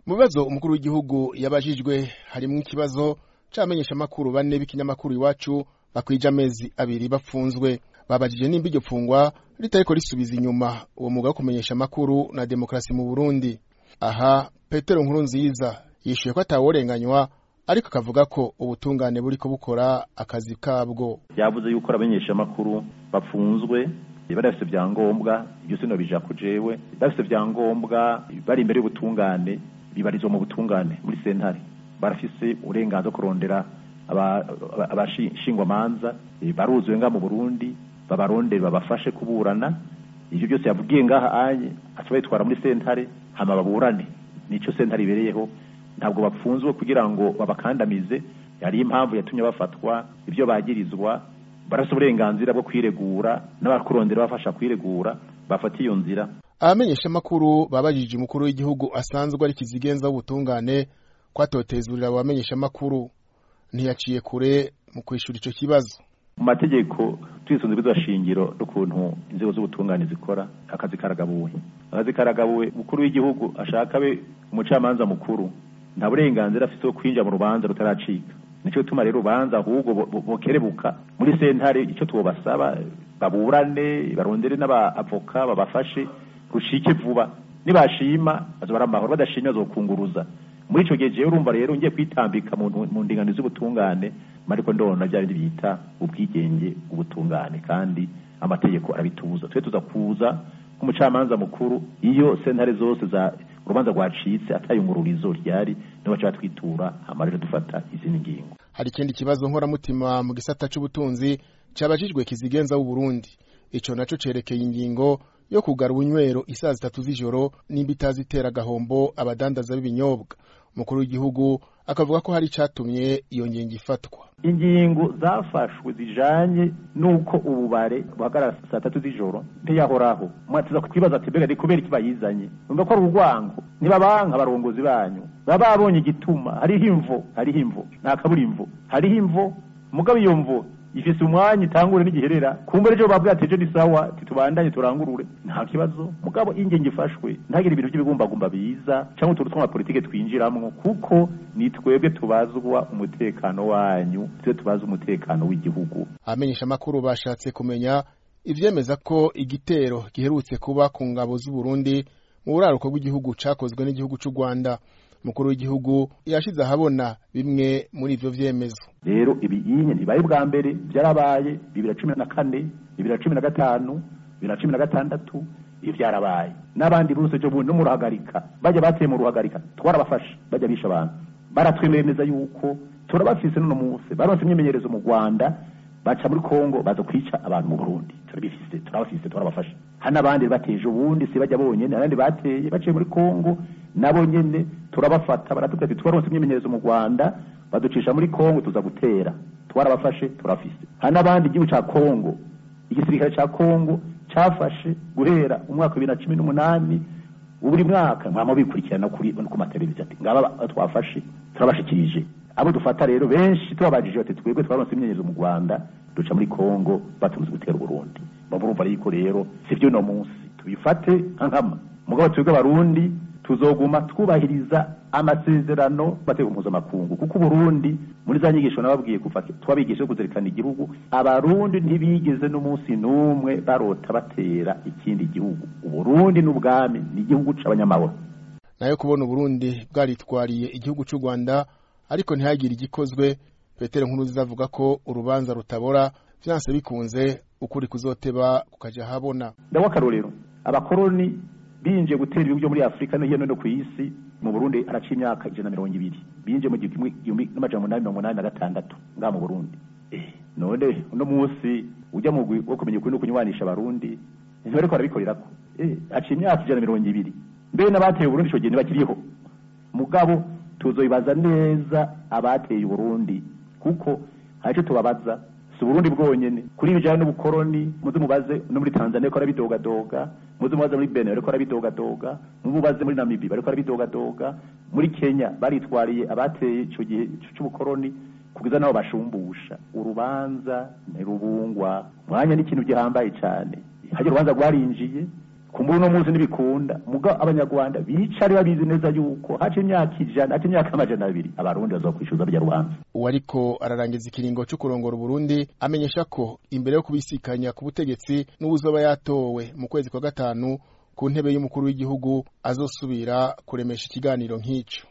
mu bibazo umukuru w'igihugu yabajijwe harimwo ikibazo c'abamenyeshamakuru bane b'ikinyamakuru iwacu bakwije amezi abiri bapfunzwe babajije nimba iryo pfungwa ritariko risubiza inyuma uwo mwuga wo kumenyesha amakuru na demokarasi mu burundi aha petero nkuru nziza yishuye ko ataworenganywa ariko akavuga ko ubutungane buriko bukora akazi kabwo yavuze yuko abamenyesha amakuru bapfunzwe bari bafite ibyangombwa ibyo sino bija ku jewe bafite ibyangombwa bari imbere y'ubutungane bibarizwa mu butungane muri sentare barafise uburenganzira kurondera abashingwamanza baruzuye nga mu burundi babarondere babafashe kuburana ivyo byose yavugiye ngaha anye aca bayitwara muri sentare hama baburane nico sentare ibereyeho ntabwo bapfunzwe kugira ngo babakandamize yari impamvu yatumye bafatwa ibyo bagirizwa barafite uburenganzira bwo kwiregura n'abakurondera bafasha kwiregura bafata iyo nzira abamenyeshamakuru babajije umukuru w'igihugu asanzwe ari kizigenza w'ubutungane kwatotezurira abo bamenyeshamakuru ntiyaciye kure mu kwishura ico kibazo mu mategeko twisunze ibizwa shingiro n'ukuntu inzego z'ubutungane zikora akazi karagabuwe akazi karagabuwe umukuru w'igihugu ashaka abe umucamanza mukuru nta burenganzira afite bwo kwinjira mu rubanza rutaracika nicyo gituma rero urubanza ahubwo bokerebuka muri sentare icyo tubasaba baburane barondere n'abavoka babafashe rushike vuba nibashima bazobara amahoro badashimye bazokunguruza muri ico gihe jewe urumva rero ngiye kwitambika mu ndinganizo z'ubutungane mariko ndona bya bindi bita ubwigenge ubutungane kandi amategeko arabitubuza twe tuza kuza nk'umucamanza mukuru iyo sentare zose za urubanza rwacitse atayungururizo ryari niho baca batwitura hama rero dufata izindi ngingo hari ikindi kibazo nkoramutima mu gisata c'ubutunzi cabajijwe kizigenza w'uburundi ico naco cerekeye ingingo yo kugara ubunywero isaha zitatu z'ijoro nimba itazitera agahombo abadandaza b'ibinyobwa umukuru w'igihugu akavuga ko hari icatumye iyo ngingo ifatwa ingingo zafashwe zijanye n'uko ububare buhagarara saa tatu z'ijoro ntiyahoraho mwatiza kwibaza ati mbega ni kubera iki bayizanye numva ko ari urwango ntibabanka abarongozi banyu baba babonye igituma hariho imvo hariho imvo nta kabura imvo hariho imvo mugabo iyo mvo ifise umwanya itangure n'igiherera kumbe ejo babwiye ati ejo ni sawa titubandanye turangurure nta kibazo mugabo ingingo ifashwe ntagire ibintu by'ibigumbagumba biza cyangwa utuntu tw'amapolitike twinjiramwo kuko ni twebwe tubazwa umutekano wanyu twe tubaza umutekano w'igihugu abamenyesha amakuru bashatse kumenya ivyemeza ko igitero giherutse kuba ku ngabo z'u Burundi mu buraruko bw'igihugu cakozwe n'igihugu c'u Rwanda umukuru w'igihugu yashize ahabona bimwe muri ivyo vyemezo rero ibiyinye ntibaye bwa mbere byarabaye bibiri na cumi na kane bibiri na cumi na gatanu bibiri na cumi na gatandatu iyo byarabaye n'abandi bose ejo bundi no mu ruhagarika bajya bateye mu ruhagarika twarabafashe bajya bisha abantu baratwemereza yuko turabafise n'uno munsi baronse imyimenyerezo mu rwanda baca muri kongo baza kwica abantu mu burundi turabifise turabafise turabafashe hari n'abandi bateje ubundi si bajya bonyene abandi bateye baciye muri kongo nabo nyene turabafata baratubwira ati twaronse imyimenyerezo mu rwanda baducisha muri kongo tuza gutera twarabafashe turafise hari n'abandi igihugu ca kongo igisirikare ca kongo cafashe guhera umwaka wa bibiri na cumi n'umunani buri mwaka mwama bikurikirana kuri ku mateleviziyo ati ngaba twafashe turabashikirije abo dufata rero benshi tubabajije bati twebwe twaronse imyimenyerezo mu rwanda duca muri kongo batunze gutera uburundi bamurumva yuko rero sivyo uno munsi tubifate nka nkama mugabo twebwe abarundi tuzoguma twubahiriza amasezerano mategeko mpuzamakungu kuko uburundi muri za nyigisho nababwiye kuva twabigisha kuzirikana igihugu abarundi ntibigeze n'umunsi n'umwe barota batera ikindi gihugu uburundi n'ubwami ni igihugu c'abanyamahoro nayo kubona uburundi bwaritwariye igihugu c'u rwanda ariko ntihagire igikozwe petero nkuruziza avuga ko urubanza rutabora vyanse bikunze ukuri kuzoteba kukaja habona ndaho akarorero abakoroni binjiye gutera ibihugu byo muri afurika no hino no ku isi mu burundi araca imyaka ijana na mirongo ibiri binjiye mu gihumbi n'amajana umunani mirongo umunani na gatandatu ngaha mu burundi none uno munsi ujya mu wo kumenya ukuri no kunywanisha abarundi ntibariko barabikorerako aca imyaka ijana na mirongo ibiri mbere n'abateye uburundi ico gihe ntibakiriho mugabo tuzobibaza neza abateye uburundi kuko hari ico tubabaza si uburundi bwonyene kuri ibijanye n'ubukoroni muze mubaze no muri tanzania ko arabidogadoga muze mubaze muri benin bariko arabidogadoga mubaze muri namibi bariko arabidogadoga muri kenya baritwariye abateye ico gihe c'ubukoroni kugeza nabo bashumbusha urubanza ntirubungwa mwanya n'ikintu gihambaye cane harya urubanza rwarinjiye kumbura uno munsi ntibikunda muga abanyarwanda bicare babizi neza yuko haca imyaka ijana haca imyaka amajana abiri abarundi bazokwishyuza rya rubanza uwo ariko ararangiza ikiringo cyo kurongora uburundi amenyesha ko imbere yo kubisikanya ku butegetsi n'uwuzoba yatowe mu kwezi kwa gatanu ku ntebe y'umukuru w'igihugu azosubira kuremesha ikiganiro nk'icyo